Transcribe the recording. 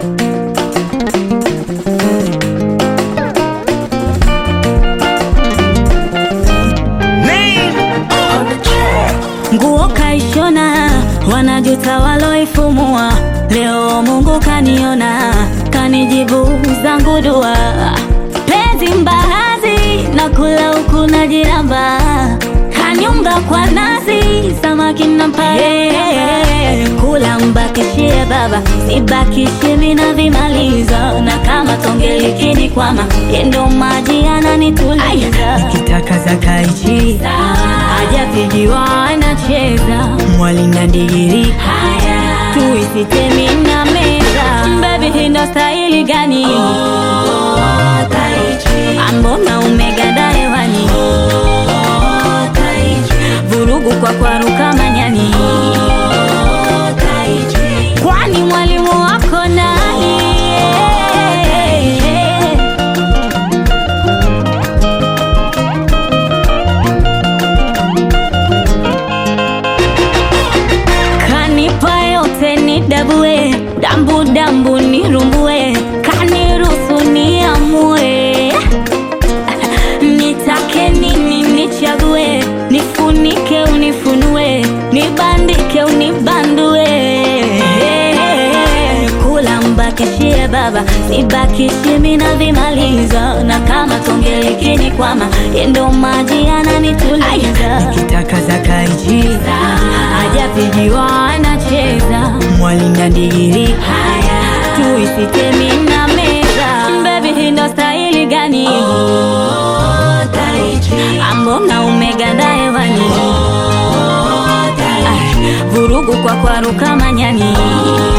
Nguo kaishona, wanajuta waloifumua. Leo Mungu kaniona, kanijibu zangu dua. Penzi mbaazi na kula huku na jiramba, kanyunga kwa nazi, samaki na mpae. Kula mbakishie baba, sibakishie mina vimaliza, na kama tonge likinikwama, yendo maji yananituliza. Nikitaka za kaichi Hajapigiwa anacheza mwali na digiri tuisitemi na meza Baby hii ndo staili gani? Ambona umeganda hewani Vurugu kwa kwaruka manyani Kwani mwalimu wako nani? Kanipa yote ni dabue dambu dambu nirumbue kaniruhusu niamue nitake nini nichague nifunike unifunue nibandike unibandue kula mbakishie baba sibakishie mina vimaliza na kama tonge likinikwama yendo maji yananituliza Nikitaka za kaichi hajapigiwa anacheza mwali na digiri tuisitemi na meza Baby hii ndo staili gani? Ambona umeganda hewani Ah, vurugu kwa kwaruka manyani